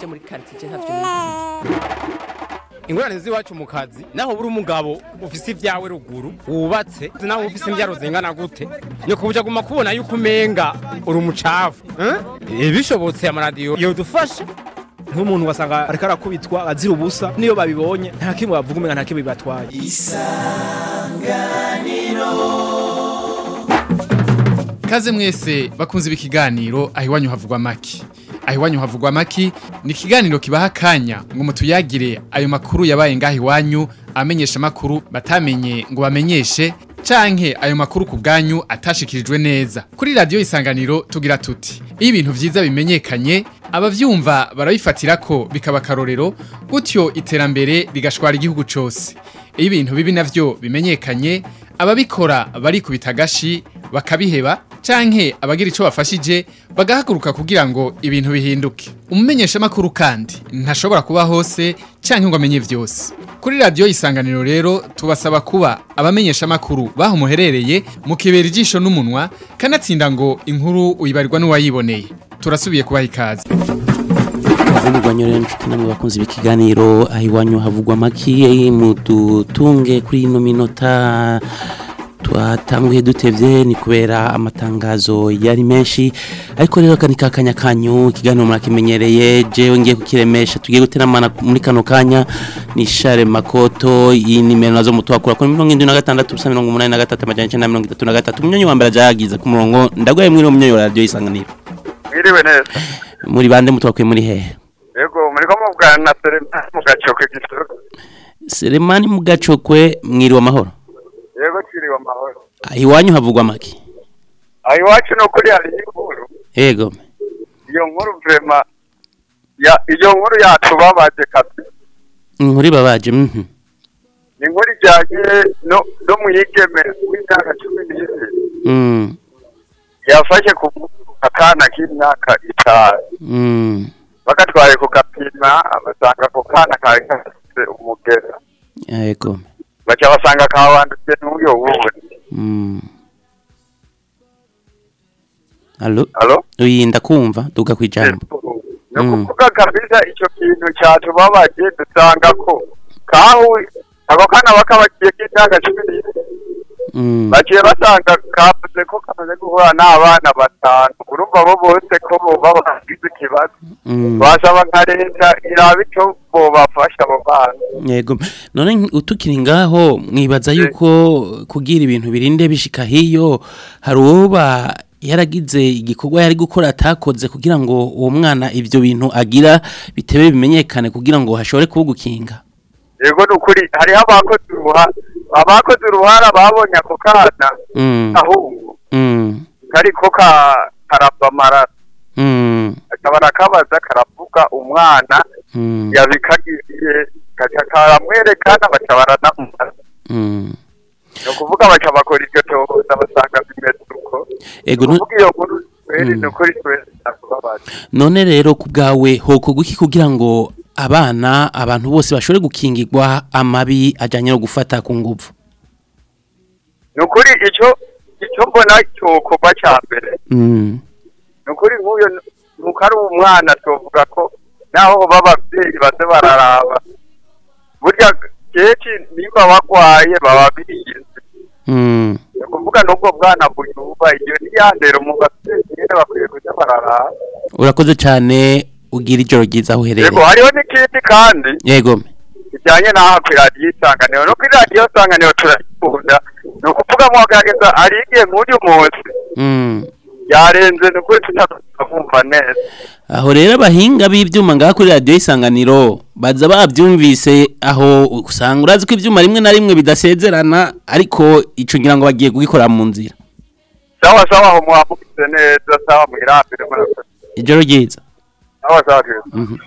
byo muri quartier ntavyo nizi ingorane z'iwacu mu kazi naho buri umugabo ufise ibyawe ruguru wubatse naho ufise imbyaro zingana gute ni kubuja guma kubona yuko umenga uri umucafu eh? bishobotse amaradiyo yodufasha nk'umuntu wasanga ariko arakubitwa azira ubusa niyo babibonye nta kimwe bavuga umenga nta kimwe bibatwaye Kaze mwese bakunze ibi kiganiro aho iwanyu havugwa maki. Aho iwanyu havugwa maki ni ikiganiro kibaha akanya ngo mutuyagire ayo makuru yabaye ngaho iwanyu amenyesha makuru batamenye ngo bamenyeshe canke ayo makuru ku bwanyu atashikirijwe neza. Kuri radio isanganiro tugira tuti iyo ibintu vyiza bimenyekanye abavyumva barabifatira ko bikaba karorero gutyo iterambere rigashwara igihugu cose. Iyo ibintu bibi navyo bimenyekanye ababikora barikubita agashi bakabiheba canke abagira ico bafashije bagahaguruka kugira ngo ibintu bihinduke umumenyesha makuru kandi ntashobora kuba hose canke ngo amenye vyose kuri radio isanganiro rero tubasaba kuba abamenyesha makuru baho muherereye mukibera ijisho n'umunwa kanatsinda ngo inkuru uyibarirwa n'uwayiboneye turasubiye kubaha ikaze Mugwanyo rero nshuti namwe bakunze ibikiganiro aho iwanyu havugwa amaki mudutunge kuri ino minota twatanguye dutevye ni kubera amatangazo yari menshi ariko rero kani kakanya kanyu ikiganiro murakimenyereye jewe ngiye kukiremesha tugiye guteramana muri kano kanya ni Share Makoto iyi nimero nazo mutwakura kuri 76 ubusa 83 amajana 933 umunyonyi wa mbere ajagiza ku murongo ndagwaye muri umunyonyi wa radio isanganiro Mwiriwe neza. muri bande mutwakuye muri hehe Yego muri ko muvugana na Serena mu gacoke gisoro. Selemani mugacokwe mwiriwe amahoro Yego kiriwe amahoro. aho iwanyu havugwa amaki Aho iwacu no kuri hari inkuru. yego Iyo nkuru vrema ya iyo nkuru yacu babaje kazi. inkuru ibabaje mhm Ni inkuru ijanye no no mwigeme w'imyaka 12 mm yafashe ku akana k'imyaka itanu. mm Bakatwaye ku gapima abasanga ku kana kari gafise umugera. yego Baca basanga kawanditse n'uyo wundi. mm Allo Allo? uyi ndakumva duga kwijambo ni ukuvuga kabisa icyo kintu cyatubabaje dusanga ko kahu ako kana bakabakiye k'imyaka cumi n'ine mm baciye basanga kavuze ko kamaze guhura n'abana batanu urumva bo bose ko boba bagize ikibazo mm basaba nka leta iraba icyo bobafasha abo bana yego none nk- utukiri ngaho mwibaza yuko kugira ibintu birinde bishika hiyo hari uwoba yaragize igikorwa yari gukora atakoze kugira ngo uwo mwana ivyo bintu agira bitebe bimenyekane kugira ngo hashobore kuba gukinga yego ni ukuri hariho abakoze uruhara abakoze uruhara babonye ako kana mm ahubwo mm kariko ka karava amaraso mm akaba arakabaza karavuga umwana mm yabikagiye gaca karamwerekana baca baranamufata mm ni ukuvuga baca bakora iryo tohoza basanga bimeze uko ego ni nu- ukuvuga iyo nkuru twere Mm. ni ukuri twese ndakubabaza none rero ku bwawe hokorwa iki kugira ngo abana abantu bose bashobore gukingirwa amabi ajyanye no gufata ku nguvu ni ukuri icyo icyo mbona cyokorwa cya mbere Mm, ni ukuri nk'uyo nuko ari umwana tuvuga ko naho baba ababyeyi baze bararaba burya kenshi niba bagwaye baba birinze mm, ni ukuvuga n'ubwo bwana buyuba iyo niyandera mu babyeyi nyine bakwiye kujya bararaba urakoze cyane ugira ijoro ryiza aho yego uherereye hariho n'ikindi kandi yego bijyanye n'aho ku iradiyo isanganiro no kuri radiyo isanganiro turayikunda ni ukuvuga muhagaragaza hari igihe nk'uyu munsi Mm. yarenze ni ukuri tutabumva neza aho rero abahinga b'ibyuma ngaha kuri radiyo isanganiro baza babyumvise aho usanga urazi ko ibyuma rimwe na rimwe bidasezerana ariko icyo ngira ngo bagiye kugikora mu nzira sawa sawa aho muhamugize neza sawa mwirambire murakoze ijoro ryiza sawa sawa twese Mhm.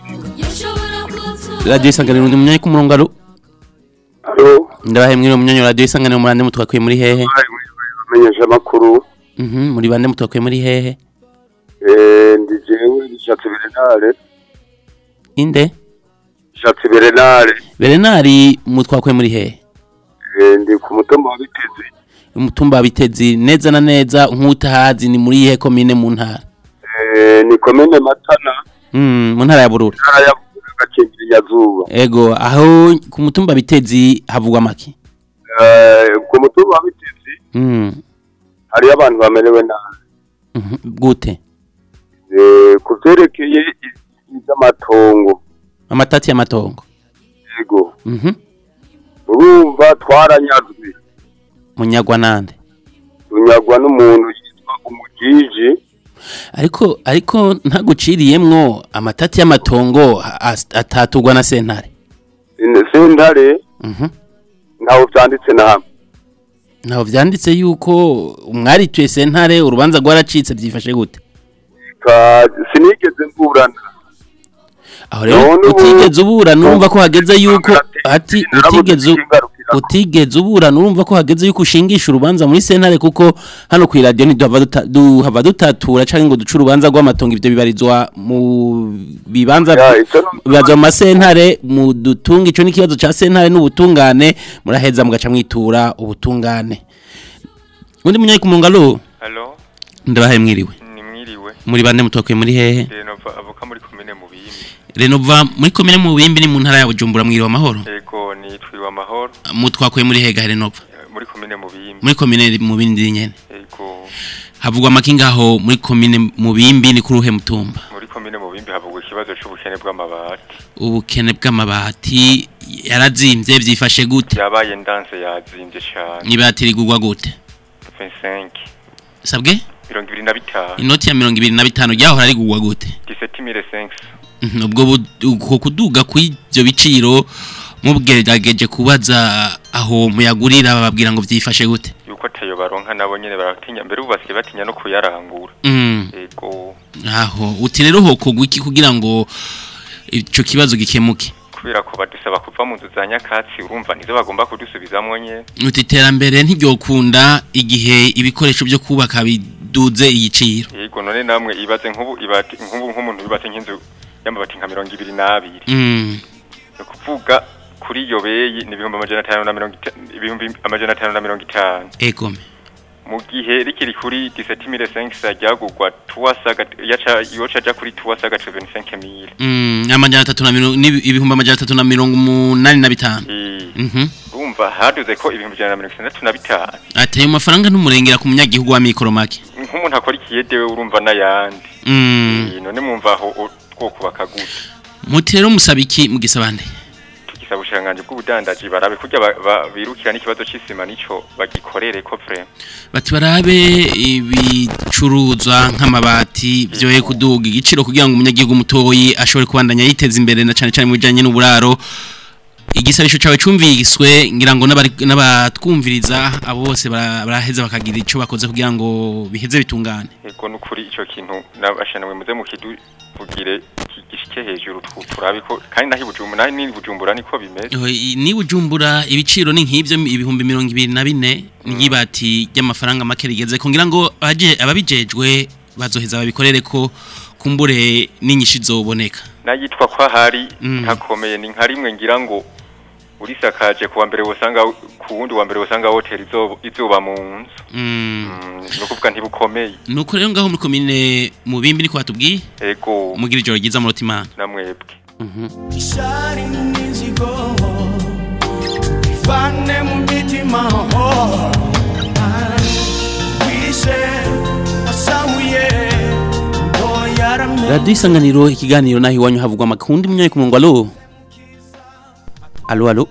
radiyo isanganiro undi munyanya ku murongo aro Alo, ndabahe mwiriwe munyanya wa radiyo isanganiro murande mutwakuye muri hehe menyesha makuru Mhm, muri bande mutwakuye muri hehe eh ndi jewe nishatse Berenare inde nishatse Berenare berenari mutwakuye muri hehe eh ndi ku mutumba wa Bitezi umutumba wa bitezi neza na neza nk'utahazi ni muri ihe komine mu ntara eh ni komine Matana Mm, mu ntara ya bururi ntara ya gacimbiri nyazuba ego aho ku mutumba bitezi havugwa make Eh, ku mutumba wa bitezi Mm, hariyo abantu bamerewe nabi mhm, gute Eh, ku vyerekeye i- ivy'amatongo amatati y'amatongo yego Mhm, urumva twaranyazwe munyagwa nande tunyagwa n'umuntu yitwa umujiji ariko ariko ntaguciriyemwo amatati y'amatongo as- atatugwa na sentare Ine- sentare Mhm. ntaho vyanditse na hamwe ntaho vyanditse yuko umwarituye sentare urubanza rwaracitse byifashe gute Ka- sinigeze mburana aho rero None ubu- utigeze uburana urumva ko hageze yuko ati Narabuze utigeze u- ikingarukira. utigeze uburana urumva ko hageze yuko ushingisha urubanza muri sentare kuko hano ku radio ntiduhava duta- duhava dutatura canke ngo duce urubanza rw'amatongo ivyo bibarizwa mu bibanza Ya, ico no- bibarizwa mu masentare mu dutunga ico n'ikibazo ca sentare n'ubutungane muraheza mugaca mwitura ubutungane undi munyayi ku mungalo Halo, ndabahaye mwiriwe ni mwiriwe. muri bande mutoke muri hehe Renova avuka muri komine Mubimbi. renova muri komine mu bimbi ni mu ntara ya bujumbura mwiriwe amahoro Ego nitwiwe amahoro mutwakuye muri hega renova eh, muri komine Mubimbi. muri komine mu bindi nyene Ego havugwa amakinga aho muri komine mu bimbi ni kuri uhe mutumba muri komine Mubimbi havugwa ikibazo c'ubukene bw'amabati. ubukene bw'amabati yarazimvye vyifashe gute Yabaye ndanse yazimvye cane. ibati rigurwa gute 25 sabwe mirongo ibiri na bitanu inoti ya mirongo ibiri na bitanu ryahora rigurwa gute 17500 Mhm, ubwo bu- uko kuduga kw'ivyo biciro mubwerageje kubaza aho muyagurira bababwira ngo vyifashe gute yuko atayo baronka nabo nyene baratinya mbere ubu basigaye batinya no kuyarangura Mm. ego aho uti rero hokogwa iki kugira ngo ico kibazo gikemuke kubera ko badusaba kuva mu nzu za nyakatsi urumva nizo bagomba kudusubizamwo nyene uti iterambere ntiryokunda igihe ibikoresho byo kubaka biduze igiciro yego none namwe ibaze nk'ubu ibati nk'ubu nk'umuntu yubatse nk'inzu y'amabati nka mirongo ibiri n'abiri Mm. ni ukuvuga kuri iyo beyi ni ibihumbi amajana atanu na mirongo ita- ibihumbi amajana atanu na mirongo itanu egome mu gihe rikiri kuri 17500 ryagurwa tuwasaga yaca yoca aja kuri tuwasaga 25000 Mm, amajana atatu na mirongo n'ibi- ibihumbi amajana atatu na mirongo umunani na bitanu eh Mhm. urumva haduze ko ibihumbi ijana na mirongo itandatu na bitanu ati ayo mafaranga ntumurengera ku munyagihugu wa mikoro make nk'umuntu akora ikiyedewe urumva n'ayandi Mm. Eh, none mwumva aho o- twokubaka gute muti rero musaba iki mu gisabande tugisaba ubushinganje bw'ubudandaji barabe kurya ba- ba- birukira n'ikibazo c'isima nico bagikorere ko vrema bati barabe ibicuruzwa nk'amabati byoye kuduga igiciro kugira ngo umunyagihugu mutoyi ashobore kubandanya yiteza imbere na cane cane mu bijanye n'uburaro igisabisho cawe cumviswe ngira ngo n'abari- n'abatwumviriza abo bose bara- baraheza bakagira ico bakoze kugira ngo biheze bitungane ego nukuri ico kintu nabashanwe muze mukiduvugire gishike hejuru twu- turabe ko kandi nahi bujumbura nahi ni bujumbura niko bimeze Oho, i- ni bujumbura ibiciro ni nk'ibyo ibihumbi mirongo ibiri na bine n'ibati ry'amafaranga make rigeze ko ngira ngo abaje- ababijejwe bazoheza babikorere ko kumbure n'inyinshi zoboneka nayitwa ko ahari Mm. ntakomeye ni nka rimwe ngira ngo urisakaje kuwa mbere wosanga ku wundi wa mbere wosanga hoteli izoba izuba mu nzu Mm. Mm, ni ukuvuga ntibukomeye nuko rero ngaho muri komine mu bimbi niko batubwiye ego mugira ijoro ryiza murota imana namwebwe ishari n'imizigo ivane mu mitima oh. wishe wasahuye ngo yaramye radiyo isanganiro ikiganiro naho iwanyu havugwa amakundi munyoye ku murongo alo alo alo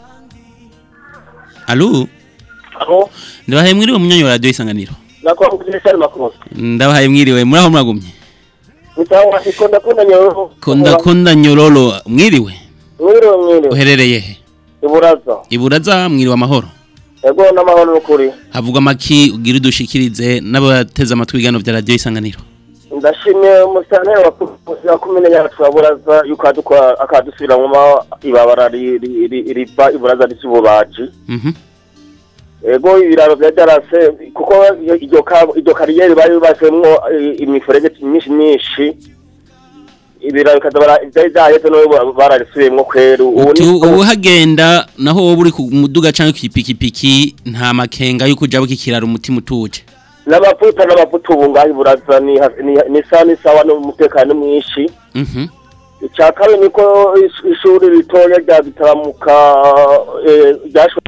alo aho ndabahaye mwiriwe munyoye wa radiyo isanganiro nakora kugira makuru ndabahaye mwiriwe muri aho muragumye nitawa ikonda kunda nyororo konda konda nyororo mwiriwe mwiriwe mwiriwe uherereye he iburaza iburaza mwiriwe amahoro ego n'amahoro n'ukuri havugwa amaki ugira udushikirize n'abateze amatwi ibiganiro bya radiyo isanganiro ndashimye umusitani wa kumene yacu wa buraza yuko adukora akadusubiramwo ibabara ri- ri- ri- riva iburaza ry'ububaji Mhm. ego ibiraro vya darase kuko iryo ka- iryo kariyeri bari yubatsemwo eh, imiferege myinshi myinshi ibiraro bikaza bara- vyari vyaheze no bararisubiyemwo kweru ubu uti ni ubu hagenda naho wowe uri ku muduga cyangwa ku ipikipiki nta makenga y'uko ujya bukikirara umutima utuje n'amavuta n'amavuta ubu ngaho iburaza ni ha- ni- ni sawa ni sawa n'umutekano mwinshi Mhm. icya kabiri niko is- ishuri ritoya rya bitaramuka eh, ryashoboye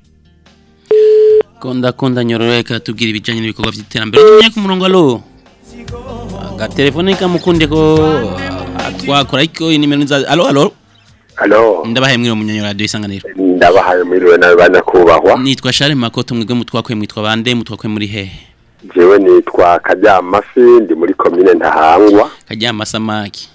konda konda nyororo reka tubwira ibijyanye n'ibikorwa by'iterambere tumye ku murongo alo agatelefone kamukunde ko ah, twakora ariko inimero nza alo alo Halo, ndabahaye mwiriwe munyanyura radio isanganiro ndabahaye mwiriwe nawe banyakubahwa. nitwa Charles Makoto mwebwe mutwakwe mwitwa bande mutwakwe muri hehe Jewe nitwa Karyamafi ndi muri komine Ntahangwa. kajyama samaki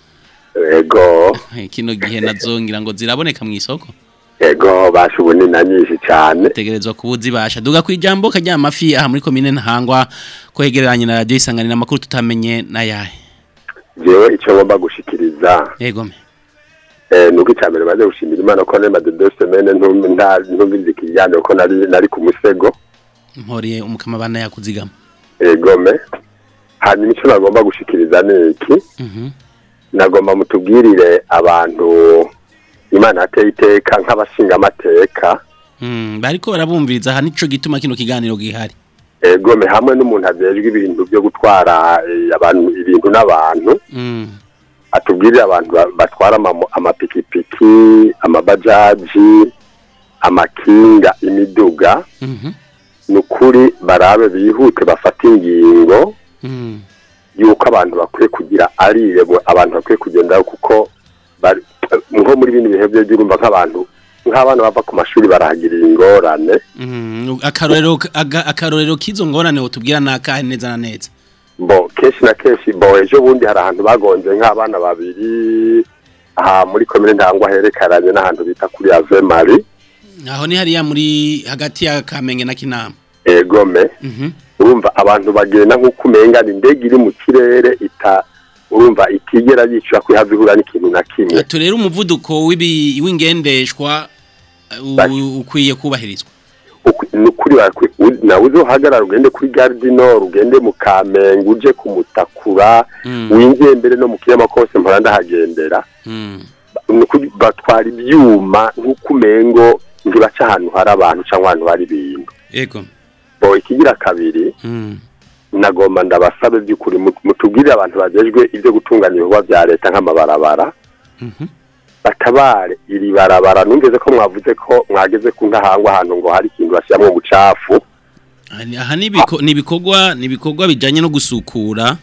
Ego, Eh, kino gihe nazo ngira ngo ziraboneka mu isoko ego basha ubuni na nyinshi cyane. tegerezwa kubuzibasha duga ku ijambo kajyama fi aha muri komine ntahangwa ko hegereranye na radio isanganiro amakuru tutamenye nayahe Jewe icyo ngomba gushikiriza yego me eh nuko icyambere maze gushimira Imana ko nema de deux semaines ntumbi nta ntumbi zikijyane ko nari nari ku musego. mporiye umukama bana yakuzigama Ego me. Hanyuma icyo nagomba gushikiriza ni iki? Mhm. Nagomba mutubwirire abantu Imana yateye iteka nk'abashinga amateka. Mm, bariko barabumviriza aha nico gituma kino kiganiro gihari egome hamwe n'umuntu ajejwe ibintu byo gutwara eh, abantu ibintu n'abantu Mm. atubwirire abantu ba- batwara amamo- amapikipiki amabajaji amakinga imiduga Mhm. ni ukuri barabe bihute bafate ingingo Mm. yuko abantu bakwiye kugira arirebo abantu bakwiye kugendaho kuko bari- nko muri bino bihe byo urumva nk'abantu nk'abana bava ku mashuri barahagirira ingorane Mm. akarorero aga- akarorero kizo ngorane utubwira nakahe neza na neza bo kenshi na kenshi bo ejo bundi hari ahantu bagonze nk'abana babiri aha muri komine ntangwa herekaranye n'ahantu bita kuri ave mari aho ni hariya muri hagati ya kamenge na kinama egome Mhm. urumva abantu bagenda nk'uko umenga ni indege iri mu kirere ita urumva itigera yicura ko ihava ihura n'ikintu na kimwe Atu rero umuvuduko w'ibi w'ingendeshwa uh, u- ukwiye kubahirizwa Uku- ni ukuri bakwiye u- nawe uzohagarara ugende kuri gare du nord ugende mu kamenge uje ku mutakura Mm. winjiye mbere no mu kirema kose mpora ndahagendera Mm. ni ukuri batwara ibyuma nk'uko umengo ntibaca ahantu hari abantu cyangwa ahantu hari ibintu Ego. bo ikigira kabiri Mm. nagomba ndabasabe by'ukuri mut- mutubwirire abantu bagejwe ibyo gutunganya ibikorwa bya leta nk'amabarabara Mhm. batabare iri barabara numvise ko mwavuze ko mwageze ku ntahangwa ahantu ngo hari ikintu bashyiramo ubucafu Aha- Aha ni ibiko- ni ibikorwa ni ibikorwa bijanye no gusukura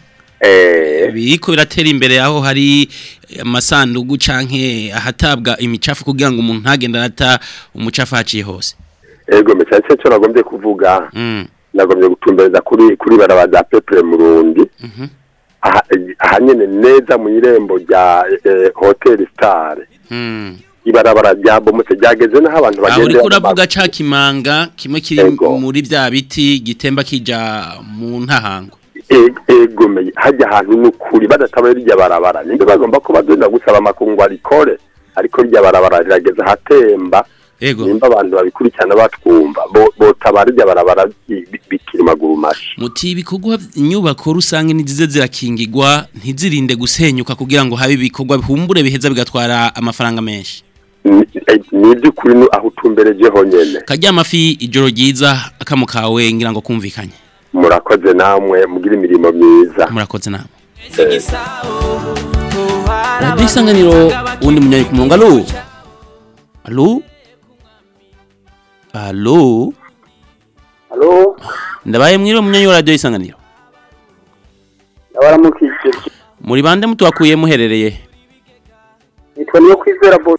eh biriko biratera imbere aho hari amasandugu canke ahatabwa imicafu kugira ngo umuntu ntagenda arata umucafu haciye hose ego me cyane cyo nagombye kuvuga Mm. nagombye gutumbereza kuri kuri barabara za Peple Murundi Mhm. aha aha nyene neza mu irembo rya eh, Hotel Star Mm. ibarabara ryabomotse ryageze naho abantu aho bagenda uriko uravuga ca kimanga kimwe kiri Ego. muri vya biti gitemba kija mu ntahango egomeye hajya ahantu n'ukuri badatabaye rirya barabara ninde bagomba ko bagenda gusaba amakungu arikore ariko rirya barabara rirageze ahatemba Ego. nimba abantu babikurikirana batwumva bo- botabara rirya barabara bi- bi- bikiri maguru mashi muti ibikorwa inyubako rusange nizize zirakingirwa ntizirinde gusenyuka kugira ngo habe ibikorwa bihumbure biheza bigatwara amafaranga menshi Ni- eh, ni iby'ukuri ni aho utumbereje honyene kajya amafi ijoro ryiza akamo kawe ngira ngo kumvikanye murakoze namwe mugira imirimo myiza murakoze namwe radiyo isanganiro uwundi munyanyi ku murongo alo alo alo Halo, ndabaye mwiriwe munyanyi wa radiyo isanganiro ndabaramukije. muri bande mutuhakuye muherereye Nitwa niyo kwizera boss.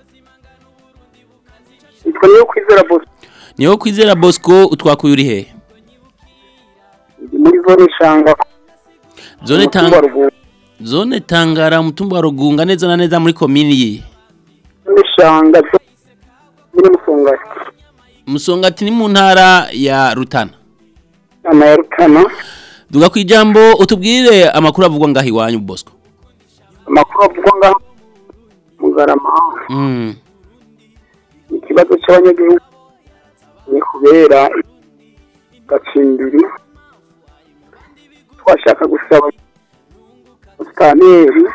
Nitwa niyo kwizera boss. niho kwizera bosco utwakuye uri hehe Ndi muri zone shanga. zone Umutumba tanga Rugunga. zone tangara umutumba wa rugunga neza na neza muri komini yi Zone shanga. zo- Muri musongati. musongati ni mu ntara ya rutana Ana ya Rutana. duga ku ijambo utubwire amakuru avugwa ngaho iwanyu bosco Amakuru avugwa ngaho mu Garama. mm. Ikibazo cy'abanyagihugu ni kubera gacimbiri. Twashaka gusaba Mustaneri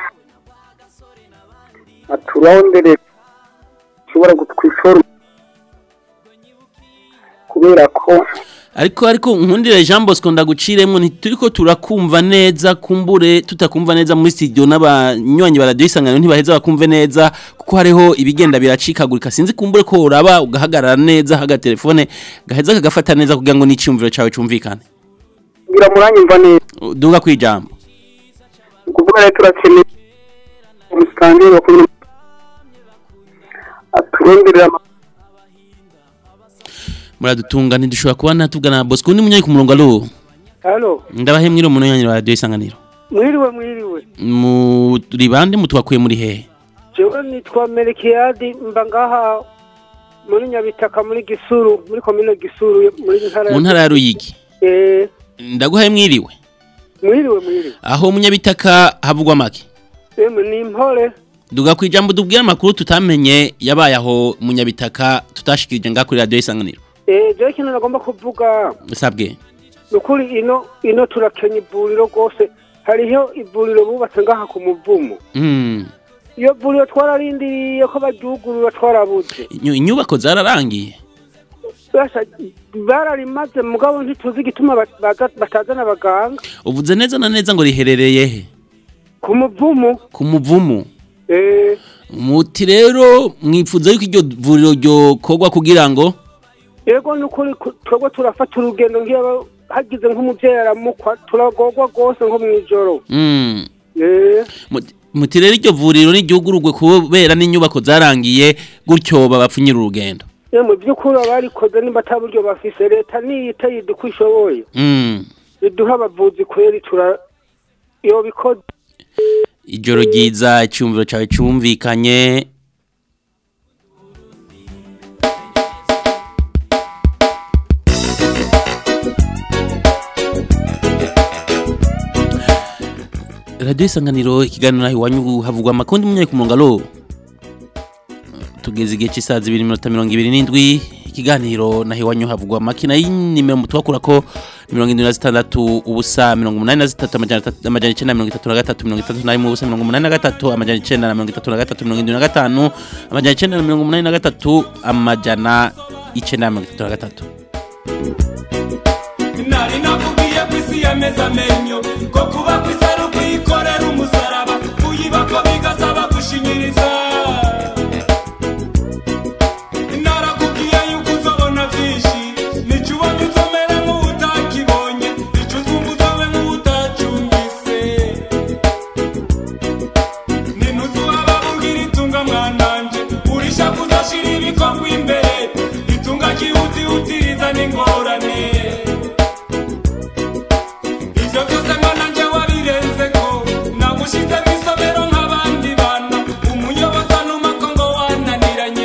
aturondere ushobora gutwifora kubera ko ariko ariko nkundire Jean Bosco ndaguciremo ntituriko turakumva neza kumbure tutakumva neza muri studio n'abanywanyi ba radio isangano ntibaheza bakumve neza kuko hariho ibigenda biracikagurika sinzi kumbure ko uraba ugahagarara neza haga telefone gaheza kagafata neza kugira ngo n'iciyumviro cawe cumvikane ngira muranyumva neza duga kwijambo ukuvuga rero turakeneye umusitanteri wa komine aturonderera ama- muradutunga ntidushobora kuba natuvugana na Bosco undi munyanyi ku murongo alo halo ndabahe mwiro munyanyi wa radio isanganiro mwiriwe mwiriwe muri bande mutwakuye muri hehe jewe nitwa merekiyadi mba ngaha muri nyabitaka muri gisuru muri komine gisuru muri ntara mu ntara ya Ruyigi eh ndaguhaye mwiriwe mwiriwe mwiriwe aho munyabitaka havugwa make emwe ni impore duga ku ijambo dubwira amakuru tutamenye yabaye aho munyabitaka tutashikirije ngaha kuri radio isanganiro eh jewe ikintu nagomba kuvuga usabwe ni ukuri ino ino turakenya ivuriro rwose hariho ivuriro bubatse ngaha ku muvumo mm. iyo vuriro twararindiriye ko baryugurura twarabuze Inyu- inyubako zararangiye Basha, bararimaze mugabo ntituzi igituma ba- baza- batazana abaganga uvuze neza na neza ngo riherereye he ku muvumo ku muvumu eh muti rero mwifuza yuko iryo vuriro ryokorwa kugira ngo yego ni ukuri ku- twebwe turafata urugendo nk'iyo hagize nk'umubyeyi aramukwa turagorwa rwose nko mu ijoro mm. Eh, Muti- muti rero iryo vuriro n'iryugururwe kubera n'inyubako zarangiye gutyo babapfunyira urugendo eh, mu by'ukuri abarikoze nimba ata buryo bafise leta niyita yida uko ishoboye mm. iduha abavuzi kweri tura iyo bikoze ijoro ryiza icyumviro cyawe cyumvikanye radiyo isanganiro ikiganiro naho iwanyu havugwa amakundi munyaye ku murongo alo tugeze igihe cy'isaha zibiri minota mirongo ibiri n'indwi ikiganiro naho iwanyu havugwa amakina y'inimero mutubakura ko ni mirongo irindwi na zitandatu ubusa mirongo umunani na zitatu amajana atatu- amajana icyenda na mirongo itatu na gatatu mirongo itatu na rimwe ubusa mirongo umunani na gatatu amajana icyenda na mirongo itatu na gatatu mirongo irindwi na gatanu amajana icyenda na mirongo umunani na gatatu amajana icyenda na mirongo itatu na gatatu nari nakubwiye ko isi yameze amenyo ko kuba ku isi ari ukwikorera umusaraba kuyiba ko bigasaba gushinyiriza narakubwiye yuko uzabona byinshi nicyo ubonye uzomera nk'utakibonye icyo uzumva uzobe nk'utacyumvise ninuzuba babubwira itunga mwananje urisha kuzashira ibikorwa imbere itunga ryihutihutiriza n'ingorane ivyo byose mwana nje wabirenze ko nagushize mw'isomero nk'abandi bana umuyobozi anumako ngo wananiranye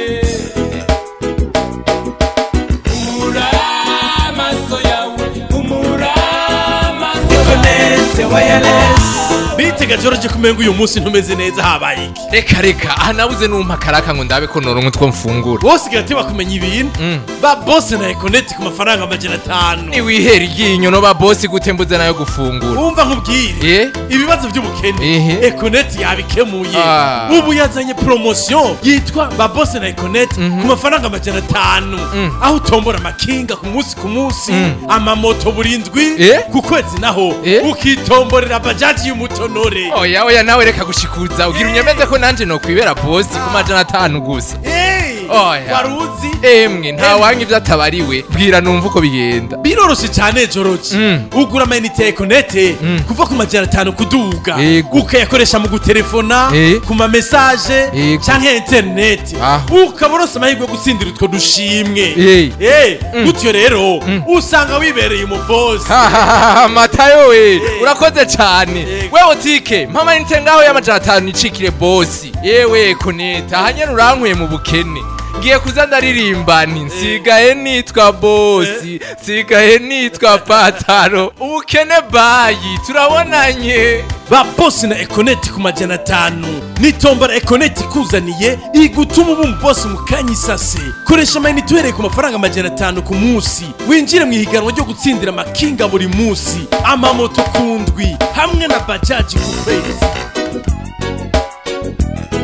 umura amaso yawe umura amaso Connect wireless bitega George kumenga uyu munsi ntumeze neza habaye iki reka reka aha nabuze numpa karaka ngo ndabe ko noronka utwo mfungura bose gateba kumenya ibintu ba boss na Connect ku mafaranga amajana atanu niwihera iryinyo no ba bosi gute mbuze nayo gufungura wumva nkubwire ibibazo by'ubukene Econet yabikemuye Ah. ubu yazanye promotion yitwa ba boss na Econet ku mafaranga amajana atanu aho utombora amakinga ku munsi ku munsi amamoto burindwi ku kwezi naho ukitomborera bajaji y'umutonore oya oya nawe reka gushikuza ugira unyemeze ko nanje nokwibera bosi ku majana atanu gusa oya wari uzi emwe nta wanga ivyo atabariwe bwira numva uko bigenda biroroshe cyane joroki ugura amayinite ya ekonete kuva ku majana atanu kuduga ukayakoresha mu gutelefona ku mamesaje cyangwa interineti ukaba uronse amahirwe yo gutsindira utwo dushimwe Eh, gutyo rero usanga wibereye umubosi matayo we urakoze cyane wewe tike mpama nite ngaho y'amajana atanu nicikire bosi yewe koneta ahanyene urankuye mu bukene ngiye kuza ndaririmba nti nsigaye nitwa bosi nsigaye nitwa pataro ubukene bayi turabonanye ba bosi na ekoneti ku majana atanu nitombora ekoneti ikuzaniye igutuma uba umubosi mu kanya isase koresha amayinite uhereye ku mafaranga amajana atanu ku munsi winjire mu ihiganwa ryo gutsindira amakinga buri munsi amamoto ku ndwi hamwe na bajaji ku kwezi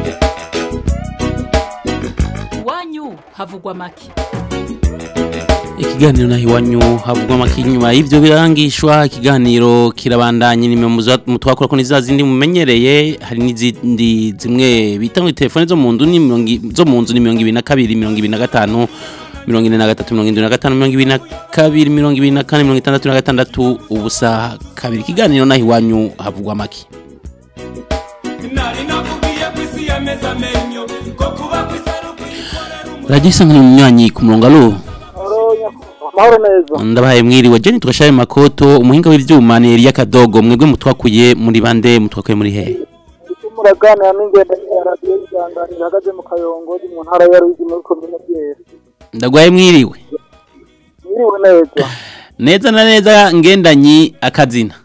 iwanyu havugwa make ikiganiro naho iwanyu havugwa amakinyuma y'ibyo birangishwa ikiganiro kirabandanye nimero mutwakora ko niza zindi mumenyereye hari n'izindi zimwe bita ngo telefone zo mu nzu ni mirongo i- zo mu nzu ni mirongo ibiri na kabiri mirongo ibiri na gatanu mirongo ine na gatatu mirongo irindwi na gatanu mirongo ibiri na kabiri mirongo ibiri na kane mirongo itandatu na gatandatu ubusa kabiri ikiganiro naho iwanyu havugwa amaki nari nakubwiye ko isi yameze amenyo ko kuba ku isi ari radiyo isanganywe umunywanyi ku murongo alo amahoro neza ndabahaye mwiriwe jeni tugashaye makoto umuhinga w'ivyuma ni Elia Kadogo mwebwe mutwakuye muri bande mutwakuye muri he muraganira n'ingendo ya radiyo y'isangano ihagaze mu kayongozi mu ntara ya ruyigi muri komine byera ndagwaye mwiriwe mwiriwe neza neza na neza ngendanyi akazina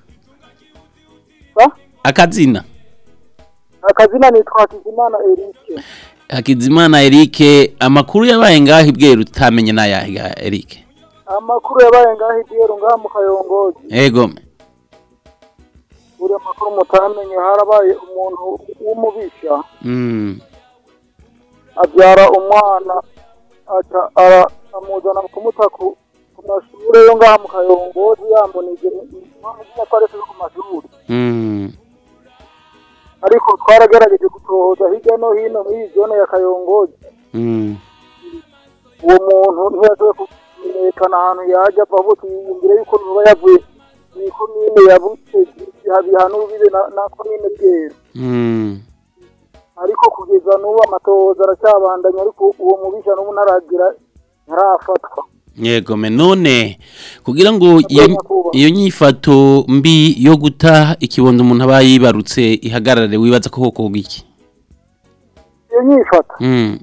akazina akazina nitwa hakizimana erike Hakizimana Eric amakuru yabaye ngaho ibweru utamenye nayahe ga Eric amakuru yabaye ngaho ibyero ngaha mu kayongozi ego buri amakuru mutamenye harabaye umuntu w'umubisha mm abyara umwana aca ara- amuzana kumuta ku ku mashuri yo ngaha mu kayongozi yamunije impamvu ko aretse ku mashuri mm ariko twaragerageje gutohoza hirya no hino muri iyi zone ya kayongozi mm uwo muntu ntiyashoboye kumenyekana ahantu yajya ava avuga yiyumvire yuko nuba yavuye mu ikomine yabutse bihana urubibe na na komine bwera mm ariko kugeza n'ubu amatohoza aracyabandanya ariko uwo mubisha n'ubu ntaragira ntarafatwa yego me none kugira ngo iyo iyo nyifato mbi yo guta ikibondo umuntu aba yibarutse ihagarare wibaza ko koko iki iyo nyifata mm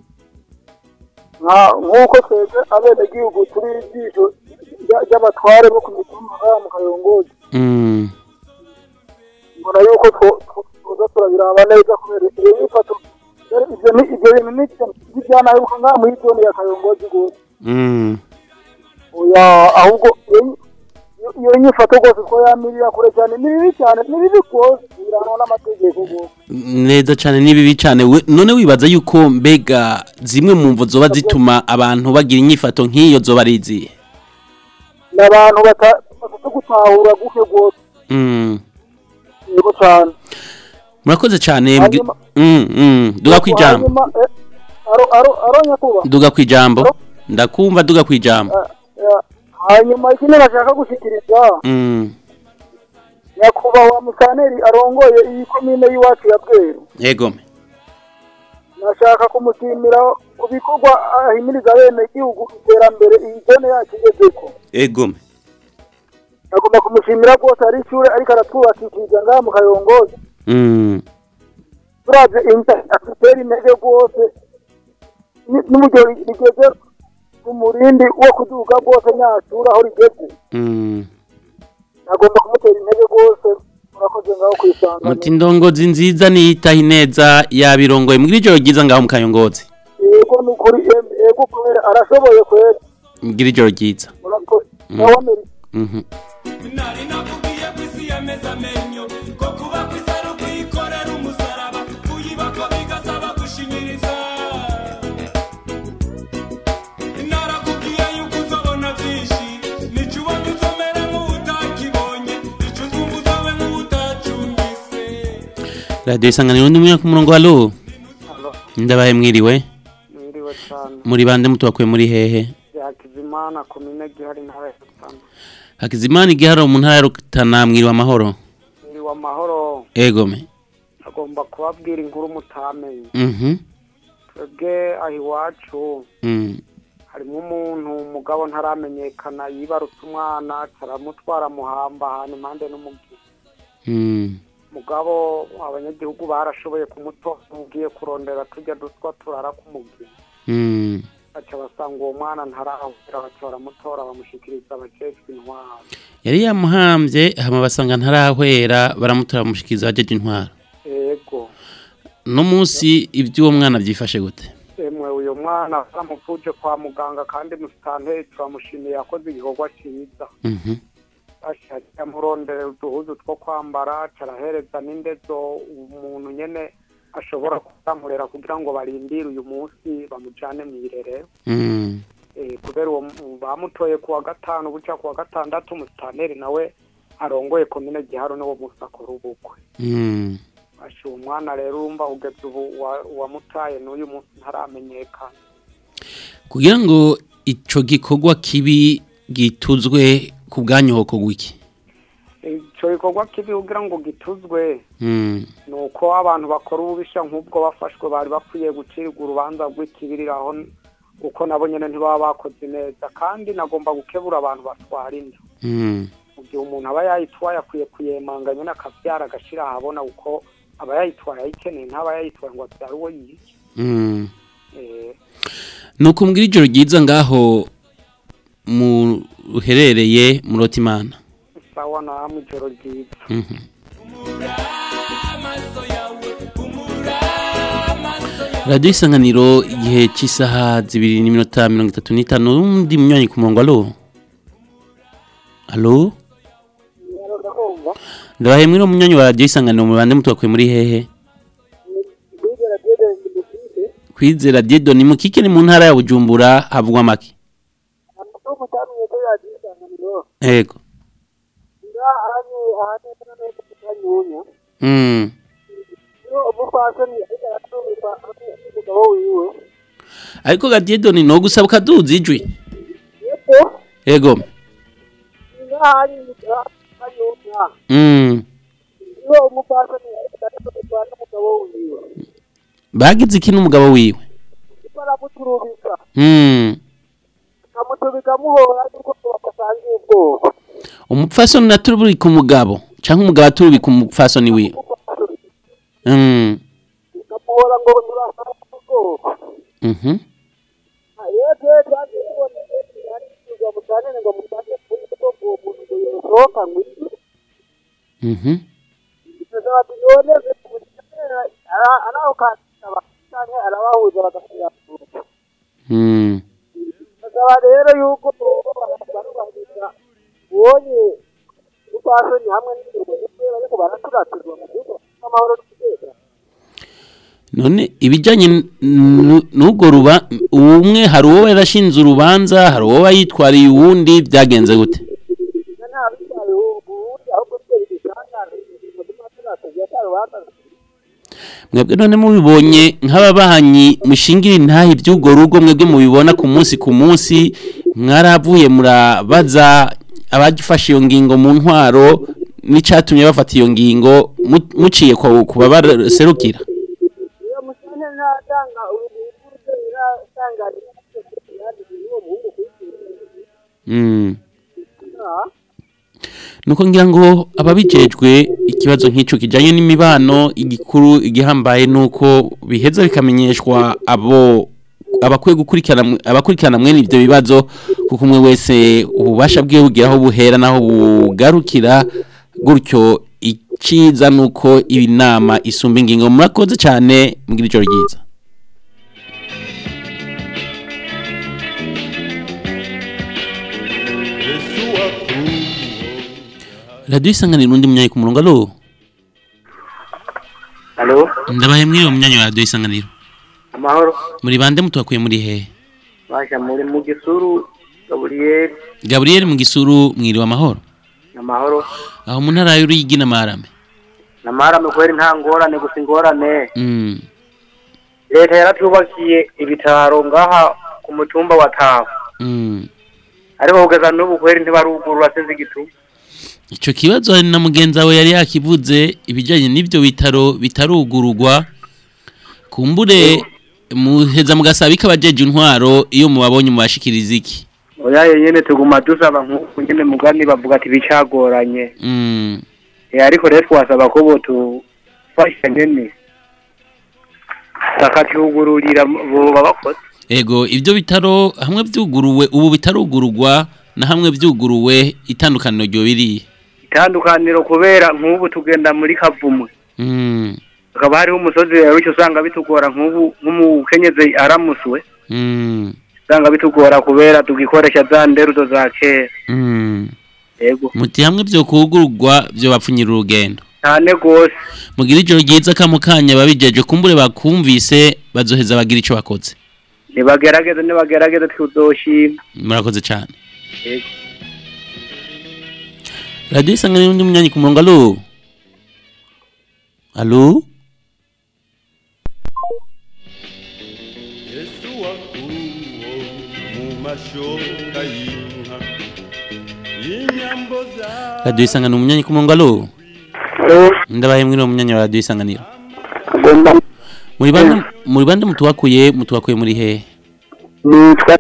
nka nk'uko twebwe abenegihugu turi ijisho rya- ry'abatware bo ku mitumba ngaha mu kayongozi mm mbona yuko two- two- twoza turabiraba neza kubera iyo nyifato rero ibyo ni ibyo bintu ni ntibyanaheruka ngaha muri zone ya kayongozi rwose mm oya ahubwo iyo- iyo- iyo nyifato rwose ko yamirira kure cyane ni bibi cyane ni bibi rwose biranwa n'amategeko rwose neza cyane ni bibi cyane we- none wibaza yuko mbega zimwe mu mvo zoba zituma abantu bagira inyifato nk'iyo zoba ari izihe ni abantu bata- bafite gutahura guke rwose Mm. yego cyane murakoze cyane mbwi- Mm, mm. duga ku ijambo hanyuma eh, aro aro aro nyakuba duga ku ijambo ndakumva duga ku ijambo Eh, hanyuma ikindi bashaka gushyikiriza Mm. nyakubahwa musaneri arongoye iyi komine y'iwacu ya bweru yego me nashaka kumushimira ku bikorwa ahimiriza bene gihugu iterambere iyi zone yacu igezeko yego me agomba kumushimira rwose ari ishure ariko aratwubakishiriza ngaha mu kayongozi Mm. turavye inda atutera intege rwose ni- n'uburyo rigeze ku murindi wo kuduga rwose nyashuri aho rigeze Mm. agomba kumutera intege rwose murakoze ngaho kwisanga muti ndongozi nziza niyitaho ineza yabirongoye mbwira ijoro ryiza ngaho mu kayongozi yego ni ukuri em- yego kubera arashoboye kwera mbwira ijoro ryiza murakoze Mm. nawe amerika Mhm. nari nakubwiye ko isi yameze amenyo ko kuba ku isi ari ukuyikorera umusaraba kuyibako bigasaba gushinyiriza narakubwiye yuko uzabona byinshi nicyo ubonye uzomera nk'utakibonye icyo uzumva uzabe nk'utacumbise radiyo isanganiro ni mwe ku murongo halo ndabaye mwiriwe mwiriwe cyane muri bande mutubakuye muri hehe yakizimana komine gihari ntara ya rutana hakizimana igiharo mu ntara ya rutana mwiriwe amahoro mwiriwe amahoro ego me agomba kubabwira inkuru mutamenye Mhm. twebwe aho iwacu Mm. harimo umuntu umugabo ntaramenyekana yibarutse umwana aramutwara muhamba ahantu impande n'umubyeyi Mm. mugabo abanyagihugu barashoboye kumutora ugiye kurondera tujya dutwa turara kumubwira Mm. baca basanga uwo mwana ntarahura baca baramutora bamushyikiriza abakecuru intwaro yari yamuhambye hama basanga ntarahwera baramutora bamushikiriza abajeje intwaro yego no munsi iby'uwo mwana byifashe gute emwe uyu mwana baramupfuje kwa muganga kandi musitanteri turamushimiye yakoze igikorwa cyiza Mhm. ashaka amurondera uduhuzu two kwambara carahereza n'indezo umuntu nyene ashobora kuzamurera kugira ngo barindire uyu munsi bamujane mu irerero Mm. Eh, kubera uwo mu- bamutoye kuwa gatanu buca kuwa gatandatu musitaneri nawe arongoye komine giharo niwo musi akora ubukwe Mm. asha uwo mwana rero urumva ugeze ubu wa- uwamutaye n'uyu munsi ntaramenyekana kugira ngo ico gikorwa kibi gituzwe ku bwanyoko gwiki ico gikorwa kibi kugira ngo gituzwe mm. ni uko abantu bakora ububisha nk'ubwo bafashwe bari bakwiye gucirwa urubanza rw'ikibiriraho kuko nabo nyene ntibaba bakoze neza kandi nagomba gukebura abantu batwara inda Mm. mu gihe umuntu aba yayitwaye akwiye kuyemanga nyene akavyara agashira ahabona kuko aba yayitwaye ayikeneye ntaba yayitwaye ngo avyare uwo yiki Mm. Eh, nuko mbwira ijoro ryiza ngaho mu uherereye mu rotimana sawa namwe ijoro ryiza Mhm. radiyo isanganiro igihe cy'isaha zibiri n'iminota mirongo itatu n'itanu n'undi munywanyi ku murongo alo alo ndabahe mwino munywanyi wa radiyo isanganiro mu bande mutubakuye muri hehe kwizera diedo ni mukike ni mu ntara ya bujumbura havugwa make ego mm. ariko ga diedo ni no gusaba ukaduza ijwi ego mm. bagize iki n'umugabo wiwe mm. umupfasoni naturubika umugabo canke umugabo aturubika umupfasoni wiwe mm. mhm mhm mm. bakaba rero yuko barubahiriza ubonye upfasoni hamwe n'ubuyobozi bariko baraturaturwa mu gihugu n'amahoro n'umutekano none ibijyanye n- n'urwo ruba umwe hari uwo yarashinze urubanza hari uwo yitwariye uwundi byagenze gute mwebwe none mubibonye nk'ababanyi mushingira intahe iby'urwo rugo mwebwe mubibona ku munsi ku munsi mwaravuye murabaza abagifashe iyo ngingo mu ntwaro n'icyatumye bafata iyo ngingo mu- muciye ku ku babaserukira iyo musane ntatanga urubyiruko iratanga uwo muhungu Mm. nuko ngira ngo ababijejwe ikibazo nk'icyo kijyanye n'imibano igikuru igihambaye nuko biheza bikamenyeshwa abo abakwiye gukurikirana abakurikirana mwene ibyo bibazo kuko umwe wese ububasha bwe bugira aho buhera naho bugarukira gutyo iciza nuko iyi nama isumba ingingo murakoze cyane mugira ijoro ryiza radiyo isanganira undi munyanyi ku murongo alo Halo, ndabahe mw'iyo munyanyi wa radiyo isanganiro amahoro. muri bande mutubakuye muri hehe Basha muri mu gisuru Gabriel gaburiyeri mu gisuru mwiriwe amahoro amahoro. aho mu ntara y'uruyigi n'amarame Namara mu kweri nta ngorane gusa ingorane. Mm, Leta yaratubakiye ibitaro ngaha ku mutumba wa Taho. mm. Ariko kugeza n'ubu kweri ntibarugurura sinzi igituma. icyo kibazo hari na mugenzi wawe yari yakivuze ibijyanye n'ibyo bitaro bitarugururwa kumbure muheza mugasaba ikabajeje intwaro iyo mubabonye mubashikiriza iki Oya nyene tuguma dusaba nk'uko nyene mugani bavuga ati bicagoranye. Mm, Eh ariko rero twasaba ko botufasha nyene. Takatugururira boba bakoze. ego ibyo bitaro hamwe byuguruwe ubu bitarugururwa na hamwe byuguruwe itandukaniro ryo biriye Itandukaniro kubera nk'ubu tugenda muri Kavumwe. Mm, hakaba hariho umusozi rero icyo usanga bitugora nk'ubu nk'umukenyezi aramuswe mm, usanga bitugora kubera tugikoresha za nderudo za kera mm. yego muti hamwe byo kugururwa byo bapfunyira urugendo cyane rwose mugira ijoro ryiza kamukanya babijeje kumbure bakumvise bazoheza bagira icyo bakoze nibagerageze nibagerageze tuzoshima murakoze cyane Yego. radiyo isanganiro undi munyanyi ku murongo alo alo radiyo isanganiro umunyanyi ku murongo alo ndabaye mwiri uwo munyanyi wa radiyo isanganiro muri bande muri bande mutuwakuye mutuwakuye muri hehe nitwa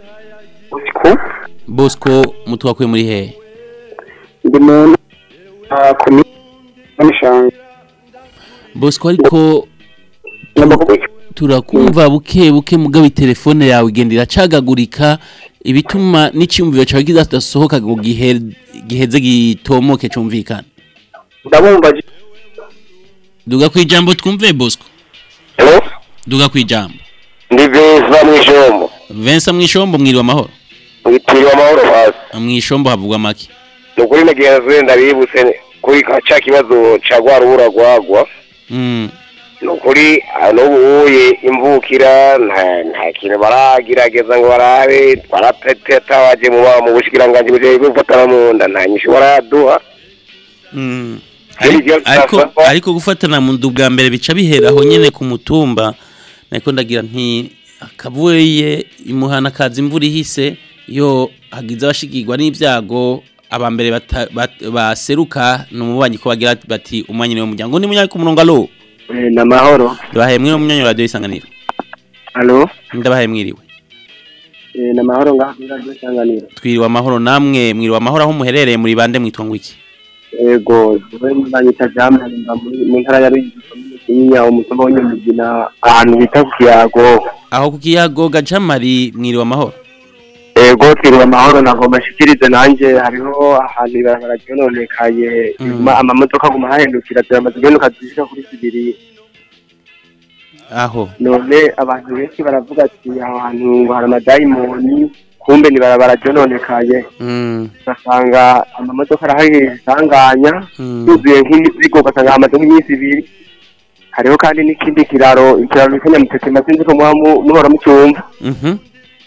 bosco mutuwakuye muri hehe ndi mu komine y'amashanga bosco ariko turakumva buke buke mugabo telefone yawe igenda iracagagurika ibituma n'icyumviro cyawe kidasohoka ngo gihe- giheze gitomoke cyumvikana ndabumva duga ku ijambo twumve bosco duga ku ijambo ndi beza mw'ijombo Vincent mwishombo mwiriwe amahoro mwitiriwe amahoro hasi mwishombo havugwa make ni ukuri nagenzi ndabibutse kuri ka ca kibazo ca rwa rubura rwagwa mm. ni ukuri ah, n'ubu uye imvukira nta nta kintu baragerageza ngo barabe twaratabaje mu ba- mu bushikiranganji bujejwe gufatana mu nda nta nyishu baraduha Mm. Ariko- ariko ariko gufatana mu ndu bwa mbere bica bihera aho nyene ku mutumba nako ndagira nti akavuye imuhana kaza imvura ihise yo hagize abashigirwa n'ibyago abambere bata- bat- baseruka numubanyi ko bagira bati umwanya niwe muryango ni munyanya ku murongo alo ni amahoro ndabahaye mwiriwe munyanya wa radio isanganiro alo ndabahaye mwiriwe Eh, ni amahoro ngaho kuri radiyo isanganiro twiriwe amahoro namwe mwiriwe amahoro aho muherereye muri bande mwitwa ngo iki yego we banyita jamani mba muri- mu ntara ya ruyigi komine kinyinya umutumba w'nyamugina ahantu bita ku kiyago aho ku kiyago gajamari mwiriwe amahoro yego twiriwe amahoro nagomba nshikirize nanjye hariho ahantu ibarabara ryononekaye ma- amamodoka aguma hahindukira turamaze guhenuka zishika kuri zibiri aho none abantu benshi baravuga ati aho hantu ngo hari amadayimoni kumbe ni barabara ryononekaye mm. ugasanga amamodoka arahari isanganya yuzuye nk'imizigo ugasanga hamaze nk'iminsi ibiri hariho kandi n'ikindi kiraro ikiraro bita nyamutetema sinzi ko muba mu- muhora mucyumva Mhm.